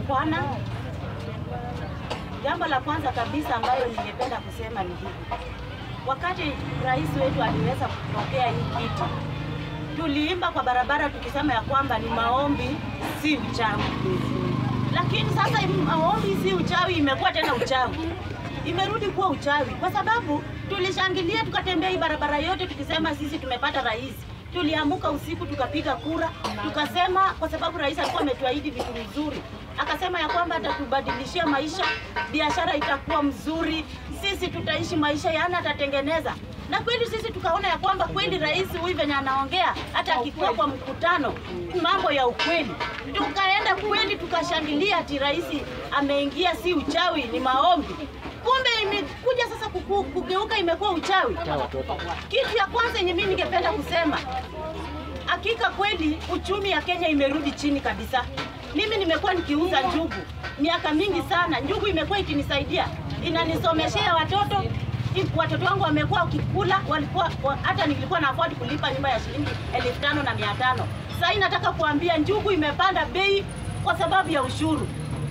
Bwana, jambo la kwanza kabisa ambayo ningependa kusema ni hivi. Wakati rais wetu aliweza kupokea hii kitu, tuliimba kwa barabara tukisema ya kwamba ni maombi si uchawi, lakini sasa hii maombi si uchawi imekuwa tena uchawi, imerudi kuwa uchawi kwa sababu tulishangilia tukatembea hii barabara yote tukisema sisi tumepata rais. Tuliamuka usiku tukapiga kura, tukasema kwa sababu rais alikuwa ametuahidi vitu vizuri, akasema ya kwamba atatubadilishia maisha, biashara itakuwa mzuri, sisi tutaishi maisha yana atatengeneza na kweli sisi tukaona ya kwamba kweli rais huyu venye anaongea hata akikuwa kwa mkutano mambo ya ukweli, tukaenda kweli tukashangilia ati rais ameingia, si uchawi, ni maombi. Kumbe imekuja sasa kuku, kugeuka imekuwa uchawi. Kitu ya kwanza yenye mimi ningependa kusema, hakika kweli uchumi ya Kenya imerudi chini kabisa. Mimi nimekuwa nikiuza njugu miaka mingi sana, njugu imekuwa ikinisaidia, inanisomeshea watoto watoto wangu wamekuwa wakikula, walikuwa wa- hata nilikuwa na afford kulipa nyumba ya shilingi elfu tano na mia tano. Sasa hii nataka kuambia njugu imepanda bei kwa sababu ya ushuru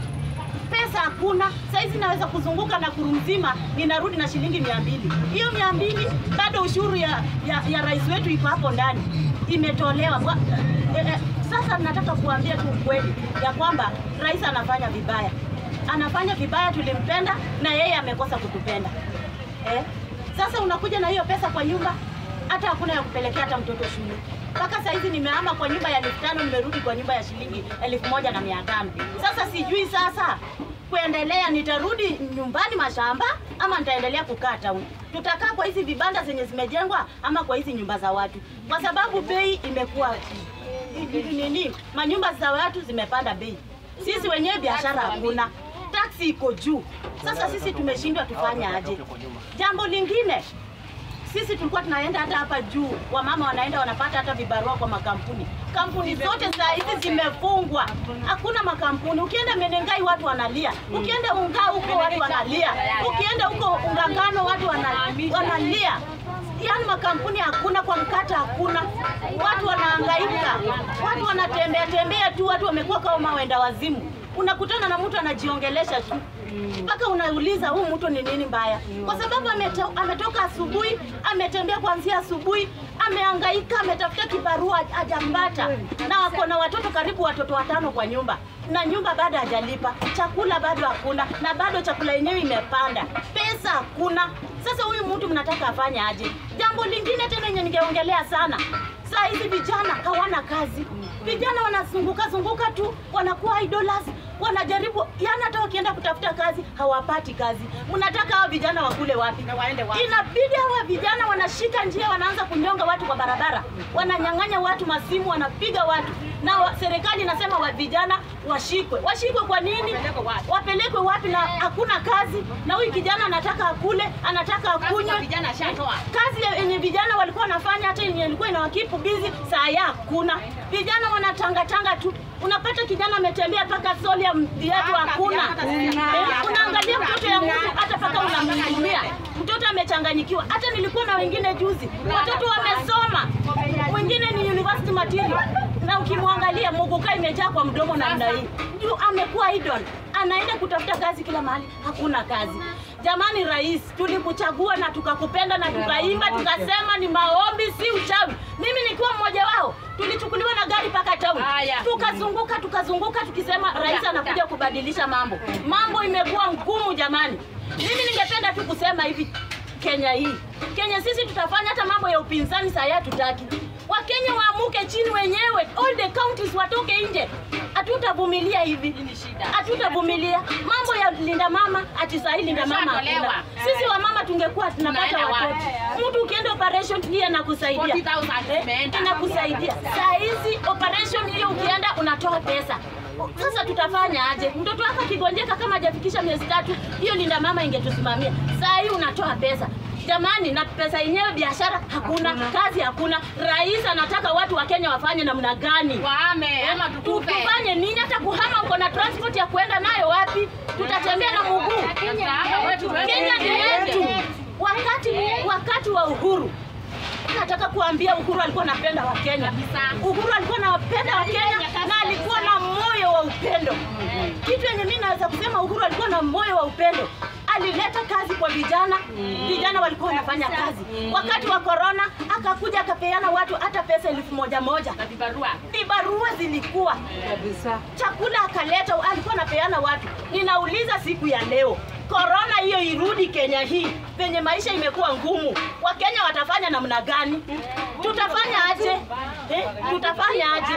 pesa hakuna. Saizi naweza kuzunguka na kuru mzima ninarudi na shilingi mia mbili. Hiyo mia mbili bado ushuru ya, ya, ya rais wetu iko hapo ndani imetolewa. Kwa, eh, eh, sasa nataka kuambia tu ukweli ya kwamba rais anafanya vibaya, anafanya vibaya. Tulimpenda na yeye amekosa kutupenda eh. Sasa unakuja na hiyo pesa kwa nyumba, hata hakuna ya kupelekea hata mtoto shule. Mpaka saizi nimehama kwa nyumba ya elfu tano nimerudi kwa nyumba ya shilingi elfu moja na mia tano. Sasa sijui sasa kuendelea, nitarudi nyumbani mashamba ama nitaendelea kukaa town? Tutakaa kwa hizi vibanda zenye zimejengwa ama kwa hizi nyumba za watu, kwa sababu bei imekuwa nini, manyumba za watu zimepanda bei, sisi wenyewe biashara hakuna, taksi iko juu. Sasa sisi tumeshindwa tufanye aje? Jambo lingine sisi tulikuwa tunaenda hata hapa juu, wamama wanaenda wanapata hata vibarua kwa makampuni. Kampuni zote saa hizi zimefungwa, hakuna makampuni. Ukienda Menengai watu wanalia, ukienda Unga huko watu wanalia, ukienda huko Ungangano watu wana- wanalia. Yaani makampuni hakuna, kwa mkata hakuna, watu wanahangaika, watu wanatembea tembea tu, watu wamekuwa kama wenda wazimu. Unakutana na mtu anajiongelesha tu mpaka unauliza huu mtu ni nini mbaya, kwa sababu ameto, ametoka asubuhi, ametembea kuanzia asubuhi, amehangaika, ametafuta kibarua hajampata, na wako na watoto karibu watoto watano kwa nyumba, na nyumba bado hajalipa, chakula bado hakuna, na bado chakula yenyewe imepanda, pesa hakuna. Sasa huyu mtu mnataka afanye aje? Jambo lingine tena yenye ningeongelea sana, saa hizi vijana hawana kazi, vijana wanazunguka zunguka tu, wanakuwa idlers, wanajaribu yani, hata wakienda kutafuta kazi hawapati kazi. Mnataka hao vijana wakule wapi? Inabidi hawa vijana wanashika njia, wanaanza kunyonga watu kwa barabara, wananyang'anya watu masimu, wanapiga watu, na wa, serikali inasema wa vijana washikwe. Washikwe kwa nini? Wapelekwe wapi? Na hakuna kazi, na huyu kijana anataka akule, anataka akunywe. Kazi yenye vijana walikuwa wanafanya hata yenye ilikuwa inawakipu bizi, saa ya hakuna. Vijana wanatangatanga tu, unapata kijana ametembea mpaka soli ya viatu hakuna. Eh, unaangalia mtoto ya mtu hata mpaka unamhudumia mtoto amechanganyikiwa. Hata nilikuwa na wengine juzi, watoto wamesoma, mwingine ni university material, na ukimwangalia muguka imejaa kwa mdomo namna hii, juu amekuwa idol, anaenda kutafuta kazi kila mahali, hakuna kazi. Jamani rais, tulikuchagua na tukakupenda na tukaimba tukasema ni maombi, si uchawi. Mimi nikiwa mmoja wao, tulichukuliwa na gari mpaka town, tukazunguka tukazunguka tukisema rais anakuja kubadilisha mambo. Mambo imekuwa ngumu jamani. Mimi ningependa tu kusema hivi, Kenya hii, Kenya sisi tutafanya hata mambo ya upinzani saa hii hatutaki. Wakenya waamuke chini wenyewe, all the counties watoke nje. Hatutavumilia hivi, hatutavumilia mambo ya linda mama. Ati saa hii linda mama hakuna. Sisi wamama tungekuwa tunapata watoto, mtu ukienda operation hii anakusaidia, Eh, inakusaidia. Saa hizi operation hiyo ukienda unatoa pesa sasa tutafanya aje? Mtoto wako akigonjeka kama hajafikisha miezi tatu, hiyo linda mama ingetusimamia. Saa hii unatoa pesa jamani, na pesa yenyewe biashara hakuna, kazi hakuna. Rais anataka watu wa Kenya wafanye namna gani? Wahame ama Tu- tukufe. Tufanye nini? Hata kuhama uko na transport ya kuenda nayo wapi? Tutatembea na mguu. Kenya ni yetu. Wakati wakati wa uhuru nataka kuambia Uhuru alikuwa anapenda Wakenya. Uhuru alikuwa anapenda Wakenya na alikuwa na moyo moyo wa upendo. Kitu yenye mimi naweza kusema Uhuru alikuwa na moyo wa upendo. Alileta kazi kwa vijana, vijana walikuwa wanafanya kazi. Wakati wa corona akakuja akapeana watu hata pesa elfu moja moja, Na vibarua. vibarua zilikuwa kabisa. chakula akaleta, alikuwa anapeana watu. Ninauliza siku ya leo, korona hiyo irudi Kenya hii, penye maisha imekuwa ngumu, Wakenya watafanya namna gani? Tutafanya aje? Eh, tutafanya aje?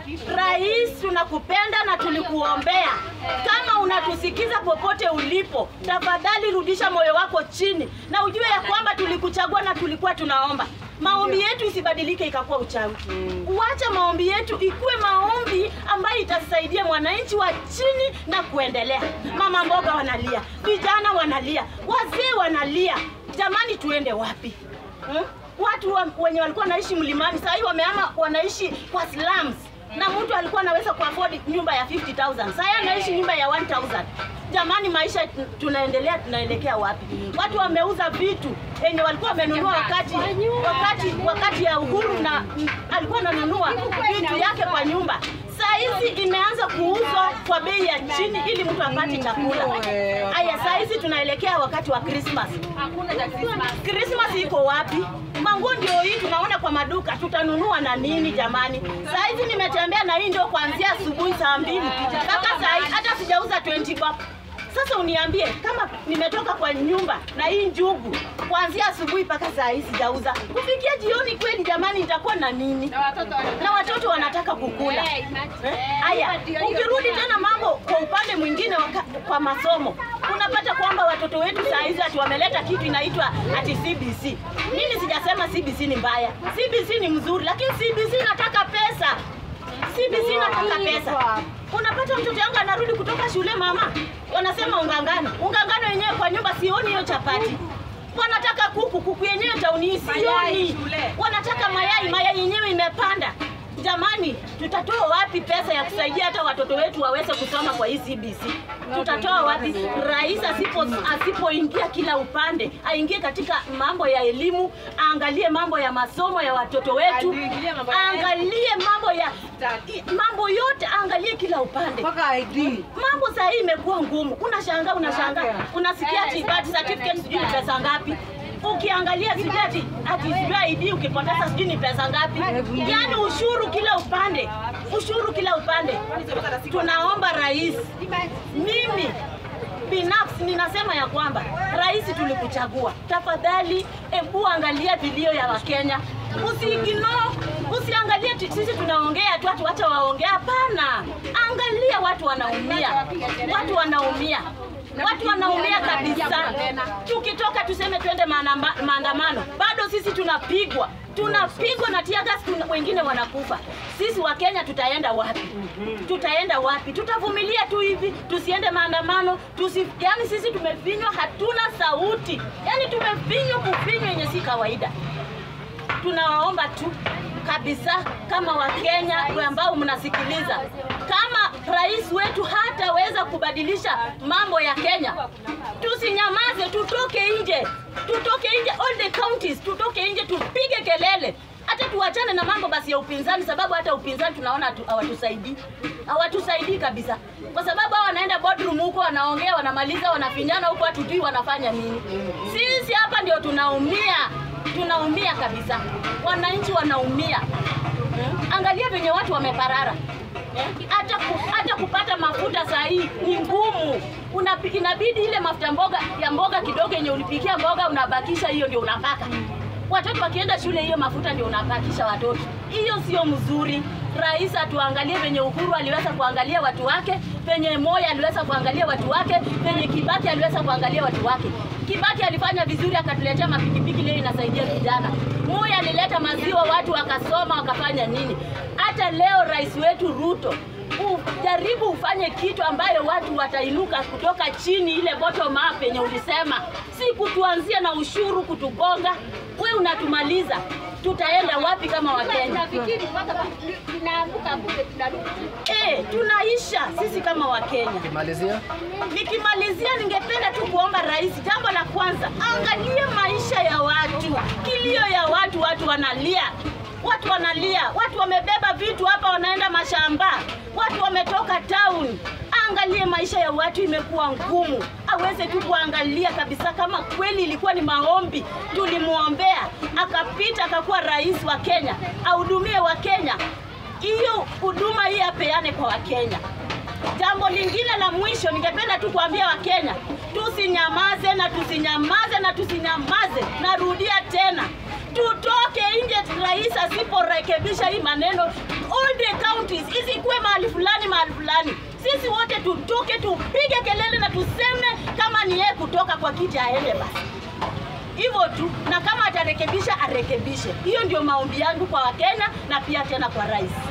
Rais, tunakupenda na tulikuombea. Kama unatusikiza popote ulipo, tafadhali rudisha moyo wako chini na ujue ya kwamba tulikuchagua na tulikuwa tunaomba maombi yetu isibadilike ikakuwa uchawi. Uacha maombi yetu ikuwe maombi ambayo itasaidia mwananchi wa chini na kuendelea. Mama mboga wanalia, vijana wanalia, wazee wanalia. Jamani, tuende wapi? Hmm? Watu wa, wenye walikuwa wanaishi mlimani sasa hivi wamehama wanaishi kwa slums na mtu alikuwa anaweza kuafford nyumba ya 50000 sasa anaishi nyumba ya 1000 jamani maisha tunaendelea tunaelekea wapi watu wameuza vitu yenye walikuwa wamenunua wakati wakati wakati ya uhuru na mm, alikuwa ananunua vitu yake kwa nyumba saa hizi imeanza kuuzwa kwa bei ya chini ili mtu apate chakula haya saa hizi tunaelekea wakati wa Christmas Hakuna cha Christmas. Christmas iko wapi? Manguo ndio hii tunaona kwa maduka, tutanunua na nini jamani? Saa hizi nimetembea na hii ndio kuanzia asubuhi saa mbili mpaka saa hii hata sijauza 20 bob. Sasa uniambie kama nimetoka kwa nyumba na hii njugu kuanzia asubuhi mpaka saa hii sijauza, kufikia jioni kweli jamani, nitakuwa na nini? Na watoto wana- na watoto wanataka kukula. Eh, imagine. Eh, Eh, Haya, ndio hiyo ukirudi tena. tena mambo kwa upande mwingine waka, kwa masomo unapata kwamba watoto wetu saa hizi ati wameleta kitu inaitwa ati CBC. Mimi sijasema CBC ni mbaya, CBC ni mzuri, lakini CBC inataka pesa. CBC inataka pesa. Unapata mtoto yangu anarudi kutoka shule, mama, wanasema ungangano. Ungangano yenyewe kwa nyumba sioni hiyo chapati. Wanataka kuku, kuku yenyewe tauni hii Mayai sioni. shule. Wanataka mayai, mayai yenyewe imepanda. Jamani, tutatoa wapi pesa ya kusaidia hata watoto wetu waweze kusoma kwa hii CBC? Tutatoa wapi? Rais asipo asipoingia kila upande, aingie katika mambo ya elimu, aangalie mambo ya masomo ya watoto wetu, Aingilie mambo ya- aangalie mambo ya mambo yote, aangalie kila upande Mpaka ID. mambo saa hii imekuwa ngumu. Unashangaa, unashangaa, Yeah. unasikia ati birth certificate sijui ni pesa ngapi. Ukiangalia sijui ati ati sijui ID ukipoteza sijui ni pesa ngapi. Yaani ushuru kila upande, ushuru kila upande. Tunaomba rais, mimi binafsi ninasema ya kwamba rais tulikuchagua, tafadhali ebu angalia vilio ya Wakenya, usiigino usiangalie ti- sisi tunaongea tu watu wacha waongea. Hapana, angalia watu wanaumia, watu wanaumia watu wanaumia kabisa. Tukitoka tuseme twende maandama- maandamano, bado sisi tunapigwa tunapigwa na tear gas, tuna, wengine wanakufa. Sisi wa Kenya tutaenda wapi? Tutaenda wapi? Tutavumilia tu hivi, tusiende maandamano, tusi, yani sisi tumefinywa, hatuna sauti, yani tumefinywa kufinywa yenye si kawaida tunawaomba tu kabisa kama Wakenya ambao mnasikiliza, kama rais wetu hataweza kubadilisha mambo ya Kenya, tusinyamaze, tutoke nje, tutoke nje, all the counties, tutoke nje, tupige kelele hata tuachane na mambo basi ya upinzani, sababu hata upinzani tunaona hatu- hawatusaidii, hawatusaidii kabisa, kwa sababu hao wanaenda boardroom huko, wanaongea, wanamaliza, wanafinyana huko, hatujui wanafanya nini. Sisi hapa ndio tunaumia, tunaumia kabisa, wananchi wanaumia. Hmm? Angalia venye watu wameparara Eh, hata ku, hata kupata mafuta saa hii ni ngumu. Unapi- Inabidi ile mafuta mboga ya mboga kidogo yenye ulipikia mboga unabakisha, hiyo ndio unapaka watoto wakienda shule, hiyo mafuta ndio unapakisha watoto. Hiyo sio mzuri. Rais atuangalie venye Uhuru aliweza kuangalia watu wake, venye Moi aliweza kuangalia watu wake, venye Kibaki aliweza kuangalia watu wake. Kibaki alifanya vizuri, akatuletea mapikipiki, leo inasaidia vijana. Moi alileta maziwa, watu wakasoma, wakafanya nini. Hata leo rais wetu Ruto ujaribu ufanye kitu ambayo watu watainuka kutoka chini, ile bottom up yenye ulisema, si kutuanzia na ushuru kutugonga. We unatumaliza, tutaenda wapi kama Wakenya? Nafikiri mpaka tunaanguka bunge tunarudi. Eh, tunaisha sisi kama Wakenya. Kimalizia, Nikimalizia, ningependa tu kuomba rais, jambo la kwanza, angalie maisha ya watu, kilio ya watu, watu wanalia watu wanalia, watu wamebeba vitu hapa, wanaenda mashamba, watu wametoka town. Angalie maisha ya watu imekuwa ngumu, aweze tu kuangalia kabisa kama kweli ilikuwa ni maombi, tulimwombea akapita, akakuwa rais wa Kenya, ahudumie wa Kenya. Hiyo huduma hii apeane kwa Wakenya. Jambo lingine la mwisho, ningependa tu kuambia Wakenya tusinyamaze na tusinyamaze na tusinyamaze. Narudia tena, tutoke nje. Rais asiporekebisha hii maneno, all the counties isikuwe mahali fulani mahali fulani, sisi wote tutoke, tupige kelele na tuseme kama ni yeye kutoka kwa kiti aende basi hivyo tu, na kama atarekebisha arekebishe. Hiyo ndio maombi yangu kwa Wakenya na pia tena kwa rais.